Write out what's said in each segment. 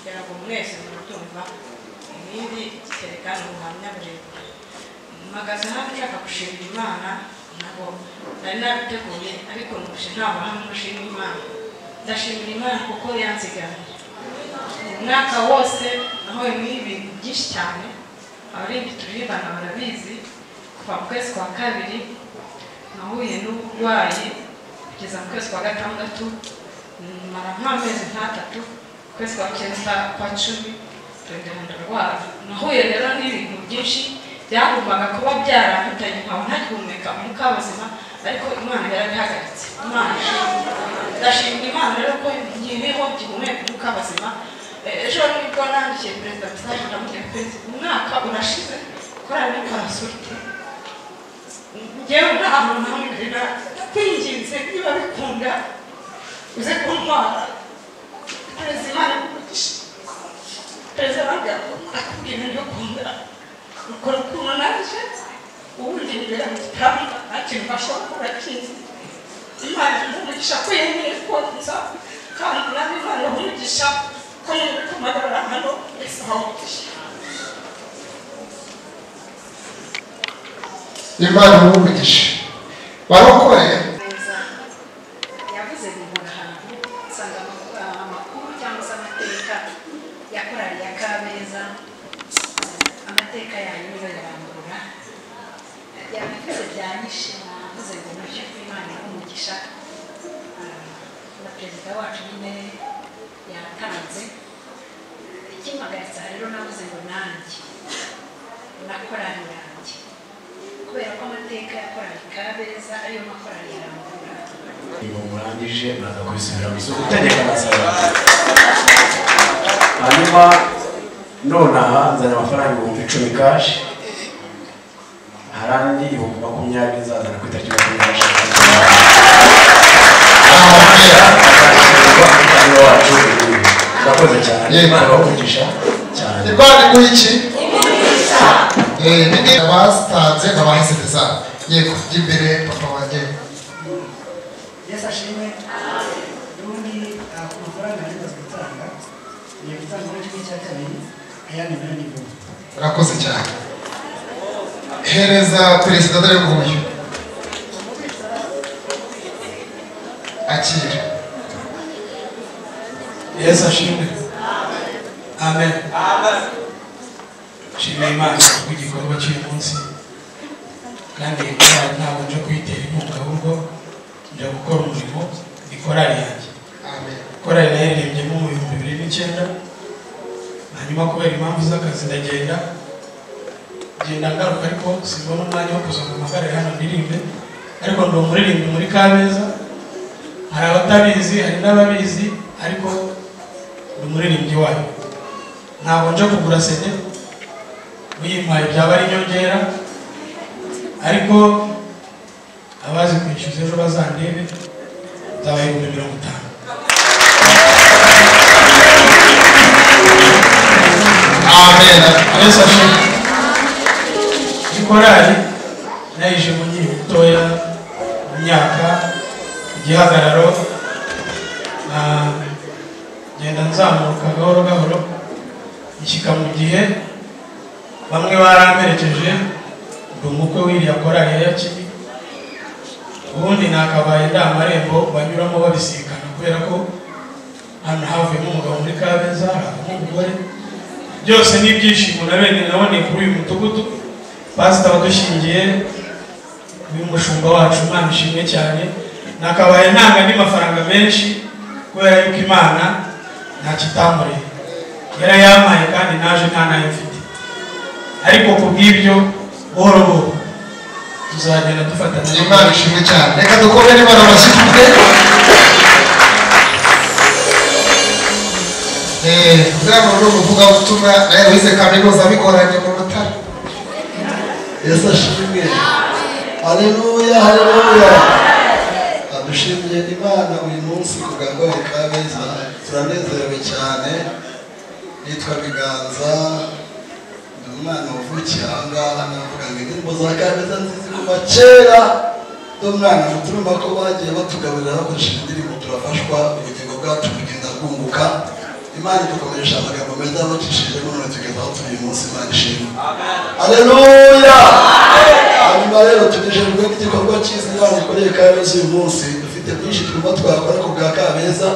ntabwo mwese murabyumva ibindi serikali ubuhamya burebure mpagaze hano nshaka gushimira imana ntabwo nari nabiteguye ariko nuje ntaho hamwe gushimira imana ndashimira imana kuko yansiganiye umwaka wose nahuye n'ibintu byinshi cyane abarinzi turibana barabizi kuva mu kwezi kwa kabiri nahuye n'uburwayi kugeza mu kwezi kwa gatandatu mara nk'amezi nk'atatu ukwezi kwa cyenda kwa cumi turagenda ndarwara nahuye rero n'ibintu byinshi byagombaga kuba byarampitanye nkaba ntagihumeka umwuka w'ubuzima ariko imana yarabihagaritse imana ndashimira imana rero ko nkiriho gihumeka umwuka w'ubuzima ejo nibwo nandikiye perezida mesaje ndamubwira perezida umwaka urashize korali parasurite ngewe nta muntu hamwe ndera ndakwinginze niba bikunda uze kuntwara perezida imana ikugisha perezida nabwira ko akubwira ibyo ukunda ukora ukuntu naje ubundi imbere mu gitanda nta kintu bashobora gukora kizi imana umugisha ko yemeye konsa kandi nawe imana umugisha ko yemeye kumagarara hano wese ahawugisha imana umugisha barokore neza yavuze bibura ahantu usanga amakuru- ah, amakuru cyangwa se amateka yakorariye akabeza amateka yanyuze yarambura yabivuze bya nyinshi navuze ngo nacyo kw'imana umugisha Ah, na perezida wacu nyine yatanze ikimpagaritse aha rero navuze ngo nanjye nakorari yanjye kubera ko amateka yakoranye kabeza ariyo makorari yarambura iyo murangije muraza kubisubira mu isoko utegeka amasaba hanyuma none aha nzana amafaranga ibihumbi icumi kashi harandi ibihumbi makumyabiri nzazana ku itariki makumyabiri n'eshanu azashyirwa ku muryango wacu urakoze cyane Yego. imana ibahugisha cyane imana iguha iki Eh, nini abatanze n'abahesereza yego jya imbere papa wanjye yesu ashimwe ubundi ah, ku mafaranga yari amaze gutanga ni gutanga muri kimwe cya kabiri ayandi nayo ni ibihumbi urakoze cyane hereza perezida dore nguyu akira yesu ashimwe amen shimira imana kubw'igikorwa cy'uyu munsi kandi iyi korali ntabwo nje kuyitera inkunga ahubwo njya gukora umurimo ni korali yanjye amen korali nayo yaririmbye mu bihumbi bibiri n'icyenda hanyuma kubera impamvu z'akazi ndagenda ngenda ngaruka ariko simbona umwanya wo kuza mu magare hano ndirimbe ariko ndi umuririmbyi muri kabeza hari abatabizi hari n'ababizi ariko ni umuririmbyi wayo ntabwo nje kugura sede uyimpaye byaba ari inyongera ariko abazi kwishyuza ejo bazandebe nzaba ibihumbi mirongo itanu amen yesu ashimwe ikorari nayije mu nkiri mutoya mu myaka igihagararo ah, ngenda nzamuka gahoro gahoro ishyika mu gihe bamwe baramperekeje ndi umukwe w'iriya korari ya yakini ubundi nakabaye nta marembo banyuramo babisikana kubera ko hano havuyemo umugabo muri kabeza havamo umugore byose ni ibyishimo na bene naboneye kuri uyu mudugudu pasita wadushingiye uyu mushumba wacu imana ishimwe cyane nakabaye ntanga andi mafaranga menshi kubera yuko imana nta kitamureye yarayampaye kandi naje nta nayo mfite ariko ku bw'ibyo buhoro buhoro tuzagenda dufatanya imana ishimwe cyane reka dukore n'imana amashyi dufite kugira ngo n'ubu uvugabutumwa nawe wize kaminuza bikoranye mu rutare yesu ashimwe haleluya haleluya adushimiye imana uyu munsi ku gahoro kabeza turanezerewe cyane nitwa biganza ni umwana wavukiye aha ngaha navuga ngo indirimbo za kabeza nzizi kuva kera n'umwana muturumva ko bagiye batugaburira bakoresheje indirimbo turafashwa ubugingo bwacu bugenda bwunguka imana idukomeresha amagambo meza yabacishije none tugezaho turi uyu munsi imana ishimwe aleluya hanyuma rero tunejejwe n'igikorwa cyiza imana ikoreye kabeza uyu munsi dufite byinshi tugomba twakora ku bwa kabeza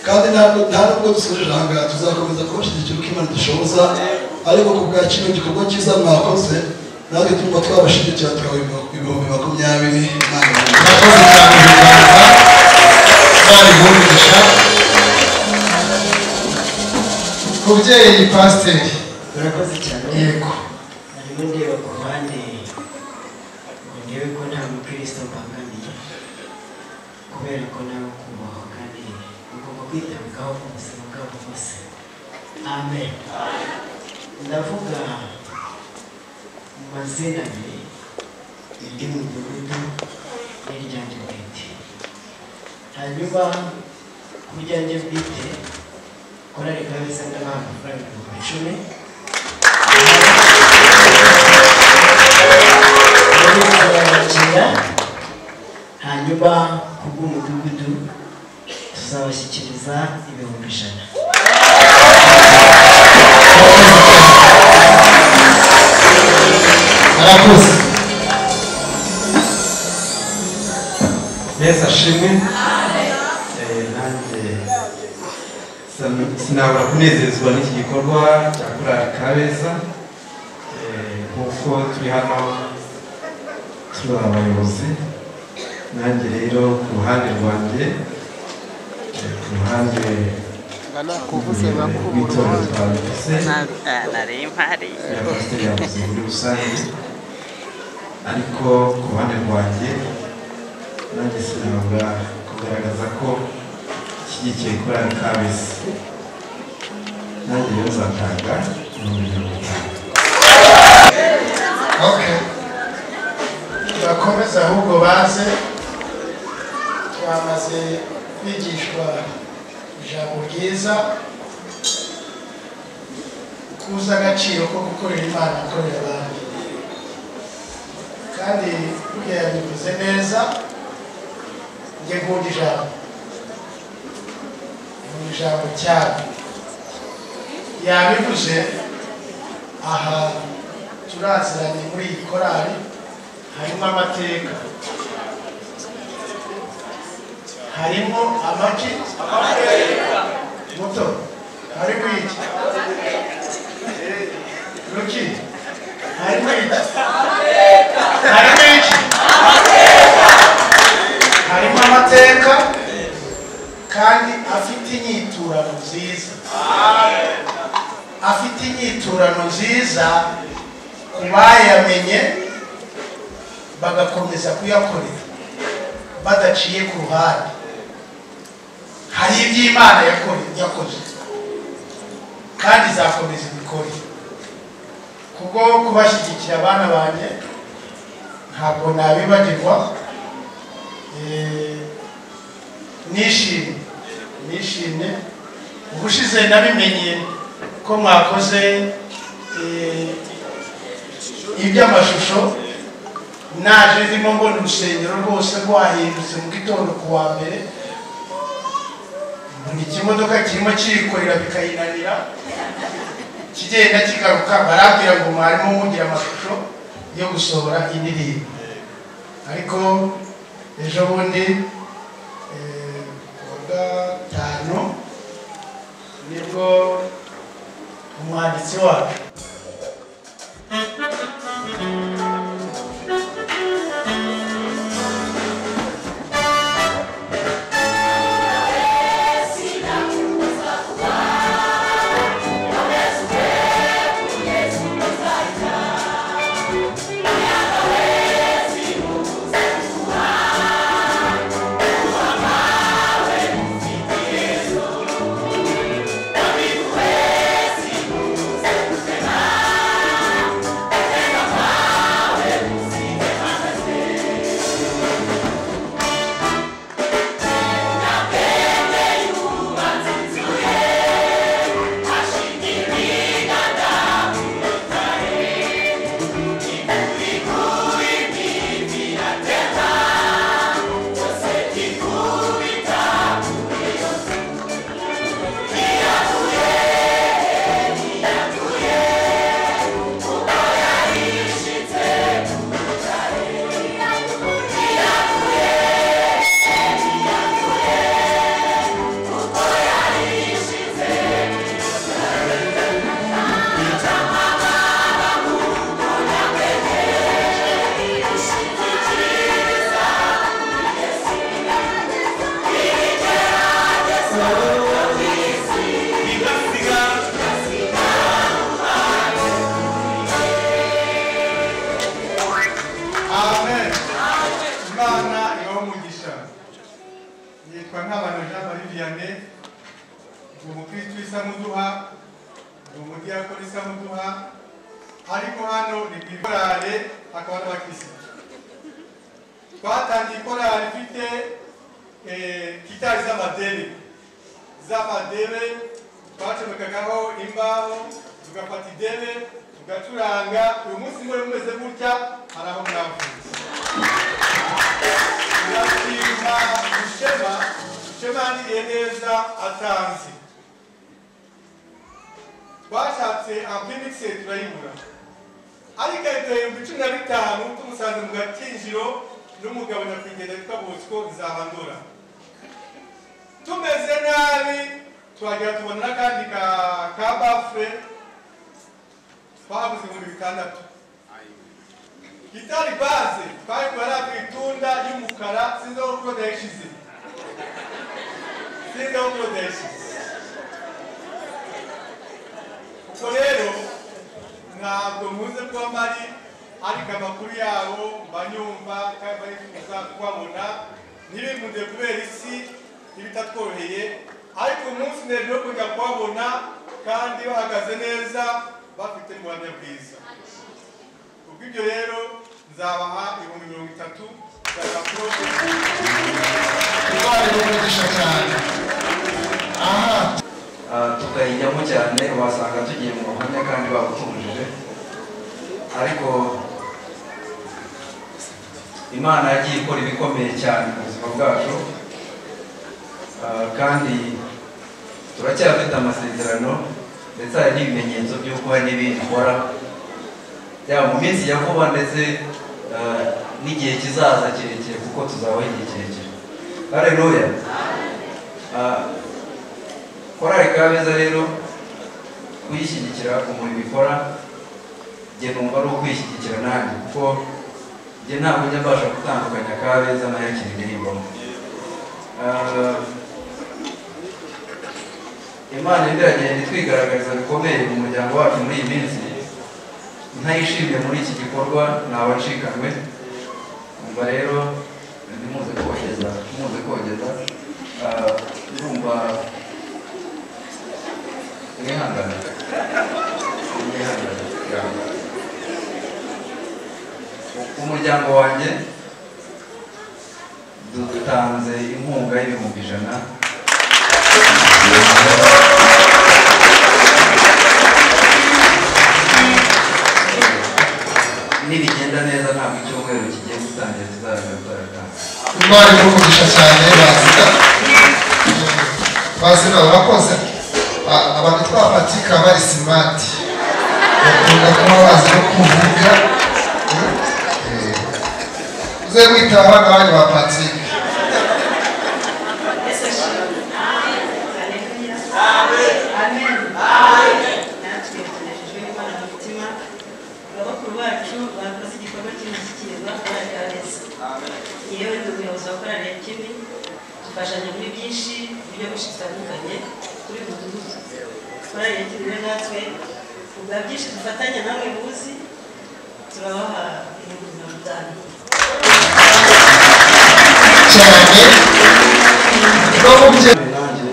kandi ntabwo nta nubwo dusoje aha ngaha tuzakomeza kubashyigikira uko imana idushoboza ariko ku bwa kino gikorwa cyiza mwakoze natwe turimo twabashigikira tukaba ibihumbi makumyabiri imana ibahe. murakoze cyane ibiganza bari guhugisha kubyeyi pasiteri murakoze cyane yego harimo ndeba ku ruhande ngo ndebe ko nta mukristo mbangamiye kubera ko nawe kubahwa kandi ugomba kwitabwaho mu buzima bwabo bwose amen ndavuga mu mazina abiri iry'umudugudu n'iryanjye bwite hanyuma ku ryanjye bwite korari kabeza ndabaha amafaranga ibihumbi icumi tuzabakira hanyuma ku bw'umudugudu tuzabashyikiriza ibihumbi ijana murakoze yesu ashimwe Eh, nanjye sin- sinabura kunezezwa n'iki gikorwa cya kurara kabeza Eh, nk'uko turi hano turi abayobozi nanjye rero ku ruhande rwanjye eh, ku ruhande kuvuze bakuru rw'itorero rwa Baptiste, nari mpari ya pasiteri yavuze muri rusange ariko ku ruhande rwanjye nanjye sinabura kugaragaza ko nshyigikiye korali kabisi nanjye rero nzatanga ibihumbi mirongo itanu okay bakomeze ahubwo baze bamaze kwigishwa ijambo ryiza kuza agaciro ko gukorera imana gukorera abandi kandi burya yabivuze neza njye nkunda ijambo nkunda ijambo cyane yabivuze aha turaziranye muri iyi korali harimo amateka harimo amagi muto harimo iki ruki harimo iki harimo iki harimo amateka kandi afite inyiturano nziza afite inyiturano nziza ku bayamenye bagakomeza kuyakorera badaciye ku ruhande hari ibyo imana yakore- yakoze kandi izakomeza ibikore kubwo kubashyigikira abana banjye ntabwo nabibagirwa Eh, nishimye nishimye ubushize nabimenye ko mwakoze eh, iby'amashusho naje ndimo mbona urusengero rwose rwahindutse mu gitondo ku wa mbere mbona ikimodoka kirimo kirikorera bikayinanira kigenda kigaruka barambwira ngo mwarimu mugira amashusho yo gusohora indirimbo ariko ejo bundi eh, ku wa gatanu nibwo umwanditsi wacu Yesu isa muduha ni umudiyakoni isa muduha ariko hano ni ku ikorale akaba n'abakirisitu twatangiye ikorale ifite eh, gitari z'amadebe z'amadebe twacomekagaho imbaho tugafata idebe tugacuranga uyu munsi muri mumeze gutya hari aho mwavuye turashima Mushema Mushema yandiriye neza atanze twashatse ampinikisi turayibura ariko ahita ibihumbi cumi na bitanu tumusanze mu gakinjiro n'umugabo nyakwigendera witwa bosco nzahandura tumeze nabi twagera tubona n'akandi ka ka bafure twahaguze ibihumbi bitandatu gitari baze twayikura ari akwitunda y'umukara sinzi aho ukodesha izi sinzi aho ukodesha izi ubwo rero ntabwo nkuze kuba mpari ariko amakuru yabo mba nyumva kandi mba nifuza kubabona ntibikunde kubera isi ibitatworoheye ariko umunsi ndende wo kujya kubabona kandi bahagaze neza bafite ubuhamya bwiza kubw'ibyo rero nzabaha ibihumbi mirongo itatu bya raporo Imana imugisha cyane aha tukayijyamo cyane wasanga tugiye mu buhamya kandi babutunjije ariko imana yagiye ikora ibikomeye cyane mu buzima bwacu Ah, kandi turacyafite amasezerano ndetse hari n'ibimenyetso by'uko hari n'ibindi ukora yaba mu minsi ya vuba ndetse ah, n'igihe kizaza kirekire kuko tuzabaho igihe kirekire hareruya korari kabeza rero kuyishyigikira umurimo ikora njye numva ari ukwishyigikira nanjye kuko njye ntabwo njya mbasha gutandukanya kabeza na yakiri ndirimbomo imana ndiragenda itwigaragariza bikomeye mu muryango wacu muri iyi minsi ntayishimye muri iki gikorwa ntawe nshikanywe umva rero ntimuze kogeza ntimuze kogeza Ah, ndumva mwihangane mwihangane yanga. umuryango wanjye dutanze inkunga y'ibihumbi ijana nibigenda neza ntabwo icyumweru kigiye gutangira tuzaza turatanze imana imugisha cyane bazira bazira barakoze Ba- abantu twafatika bari simati bakunda kuba bazi no kuvuga Eh, uze witaba abana banyu ba patike abakuru bacu bakoze igikorwa cy'indashyikirwa kandi kabeza yewe ndi umuyobozi wa korali ya kimi dufashanya muri byinshi buryo bwinshi butandukanye kuri buri mudugudu korali ya kimi rero natwe ubwa byinshi dufatanya namwe muzi turabaha ibihumbi mirongo itanu cyane no mu bye nanjye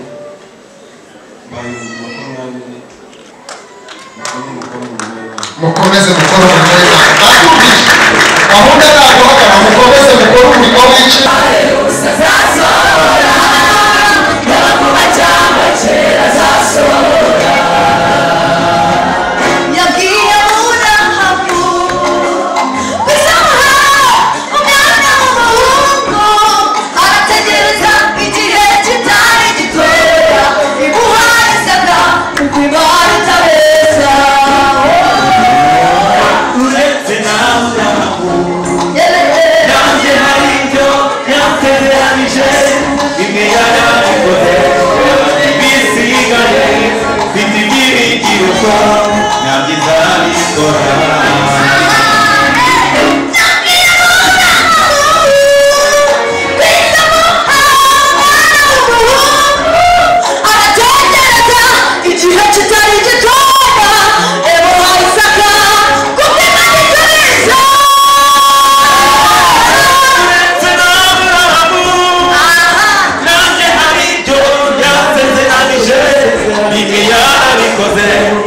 mbaye makumyabiri makumyabiri makumyabiri mukomeze mukore umurimo w'imana batubwije gahunda ntabwo bakaba mukomeze mukore umurimo w'icyo Yabwiye Aburahamu, bizamuha umwana w'umuhungu, arategereza igihe kitari gitoya, imuhaye isaka kuko Imana itabeshya. uretse nawe Yewe, nanjye hari ibyo yategeranije wabikoze